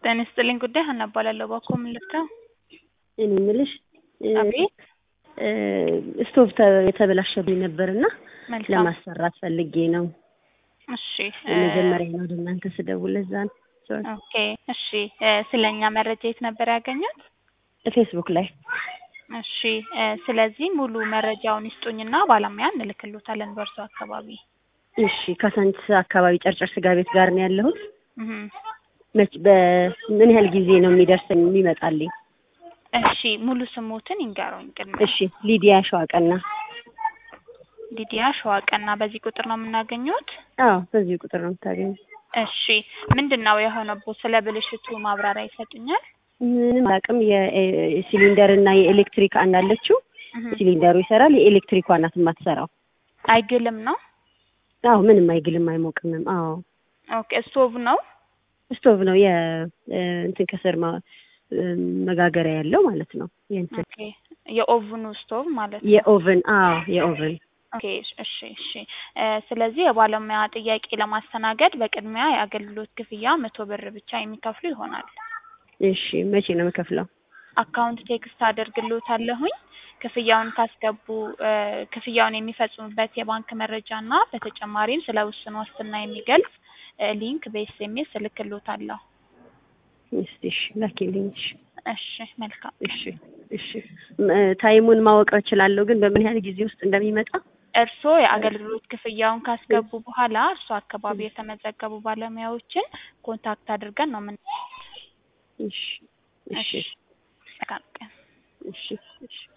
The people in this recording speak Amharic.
ጤና ይስጥልኝ ጉዳይ ሀና እባላለሁ። እባክዎ ምን ልርዳው? እኔ የምልሽ አቤት ስቶቭ ተ- የተበላሸብኝ ነበር እና መልካም ለማሰራት ፈልጌ ነው። እሺ እ፣ የመጀመሪያ ነው ወደ እናንተ ስደውል ለዛ ነው። ሶሪ። ኦኬ እሺ እ፣ ስለኛ መረጃ የት ነበር ያገኙት? ፌስቡክ ላይ እሺ እ፣ ስለዚህ ሙሉ መረጃውን ይስጡኝና ባለሙያ እንልክሎታለን በእርሶ አካባቢ። እሺ ካሳንቺስ አካባቢ ጨርጨር ስጋ ቤት ጋር ነው ያለሁት። እህ መች በምን ያህል ጊዜ ነው የሚደርሰኝ የሚመጣልኝ? እሺ ሙሉ ስሞትን ይንገሩኝ ቅድሚያ። እሺ ሊዲያ ሸዋቀና። ሊዲያ ሸዋቀና በዚህ ቁጥር ነው የምናገኘት? አዎ በዚህ ቁጥር ነው የምታገኙ። እሺ ምንድን ነው የሆነቦት? ስለ ብልሽቱ ማብራሪያ ይሰጡኛል? ምንም አላውቅም። የሲሊንደር እና የኤሌክትሪክ አንድ አለችው። እህ ሲሊንደሩ ይሰራል፣ የኤሌክትሪኳ ናት የማትሰራው። አይግልም ነው? አዎ ምንም አይግልም አይሞቅምም። አዎ ኦኬ ስቶቭ ነው? ስቶቭ ነው የ እ፣ እንትን ከስር ማ- እ፣ መጋገሪያ ያለው ማለት ነው። የእንትን ኦኬ የኦቭኑ ስቶቭ ማለት ነው። የኦቨን አዎ የኦቨን ኦኬ እሺ እሺ እ፣ ስለዚህ የባለሙያ ጥያቄ ለማስተናገድ በቅድሚያ የአገልግሎት ክፍያ መቶ ብር ብቻ የሚከፍሉ ይሆናል። እሺ መቼ ነው የምከፍለው? አካውንት ቴክስት አደርግሎታለሁኝ። ክፍያውን ካስገቡ እ፣ ክፍያውን የሚፈጽሙበት የባንክ መረጃ እና በተጨማሪም ስለ ውስን ዋስትና የሚገልጽ እ፣ ሊንክ በኤስኤምኤስ እልክሎታለሁ። እስቲ እሺ ላኪልኝ። እሺ እሺ መልካም እሺ እሺ ም- እ፣ ታይሙን ማወቅ እችላለሁ ግን በምን ያህል ጊዜ ውስጥ እንደሚመጣ? እርስዎ የአገልግሎት ክፍያውን ካስገቡ በኋላ እርስዎ አካባቢ የተመዘገቡ ባለሙያዎችን ኮንታክት አድርገን ነው ምን እሺ እሺ መልካም ቀን። እሺ እሺ